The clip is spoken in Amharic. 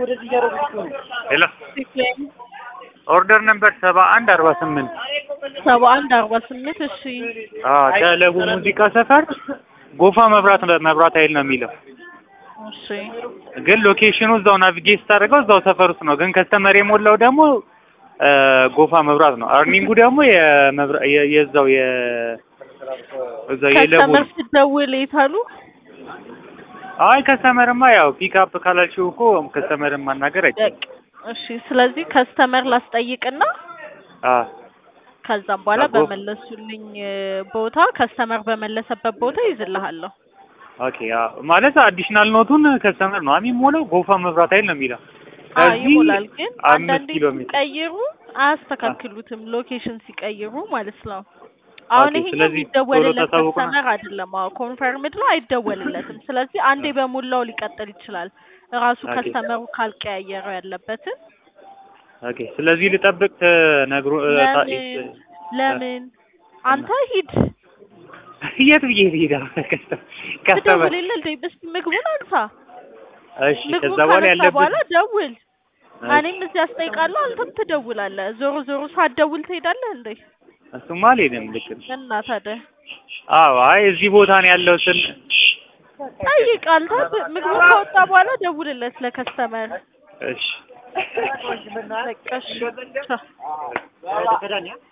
ሄሎ ኦርደር ነምበር ሰባ አንድ አርባ ስምንት ሰባ አንድ አርባ ስምንት እሺ ከለቡ ሙዚቃ ሰፈር ጎፋ መብራት መብራት ኃይል ነው የሚለው እሺ ግን ሎኬሽኑ እዛው ናቪጌት ስታደርገው እዛው ሰፈር ውስጥ ነው። ግን ከስተመር የሞላው ደግሞ ጎፋ መብራት ነው። አርኒንጉ ደግሞ የመብራ- የ- የዛው የ እዛው የለቡ ከስተመር ነው። ስትደውል የት አሉ? አይ ከስተመርማ ያው ፒክ አፕ ካላልሽው እኮ ከስተመርን ማናገር አይቻልም። በቃ እሺ። ስለዚህ ከስተመር ላስጠይቅና አ ከዛም በኋላ አጎ- በመለሱልኝ ቦታ ከስተመር በመለሰበት ቦታ ይዝልሃለሁ። ኦኬ አ ማለት አዲሽናል ኖቱን ከስተመር ነው የሚሞላው ጎፋ መብራት ኃይል ነው የሚለው። አዎ ከዚህ ይሞላል። ግን አምስት አንዳንዴ ኪሎ ሜትር ሲቀይሩ አያስተካክሉትም፣ ሎኬሽን ሲቀይሩ ማለት ነው። አሁን ኦኬ፣ ይሄኛው ስለዚህ የሚደወልለት ቶሎ ተሳውቁና- ከስተመር አይደለም። አዎ ኮንፈርምድ ነው አይደወልለትም። ስለዚህ አንዴ በሞላው ሊቀጥል ይችላል ራሱ ኦኬ። ከስተመሩ ካልቀያየረው ያለበትን ኦኬ። ስለዚህ ልጠብቅ ተነግሮ እ፣ ታ- ለምን ለምን አንተ ሂድ የት ብዬ ልሄድ? ከስተመር ትደውልልህ እንዴ? እስኪ ምግቡን አንሳ። እሺ። ምግቡን ከዛ በኋላ ካነሳ ያለብን በኋላ ደውል። እሺ። እኔም እዚህ አስጠይቃለሁ፣ አንተም ትደውላለህ። ዞሮ ዞሮ ሳትደውል ትሄዳለህ እንዴ? እሱማ አልሄድም። ልክ ነው። እና ታዲያ አዎ። አይ እዚህ ቦታ ነው ያለው ስል ጠይቅ። አንተ ብ- ምግቡን ከወጣ በኋላ ደውልለት ለከስተመር። እሺ በቃ እሺ። ቻው።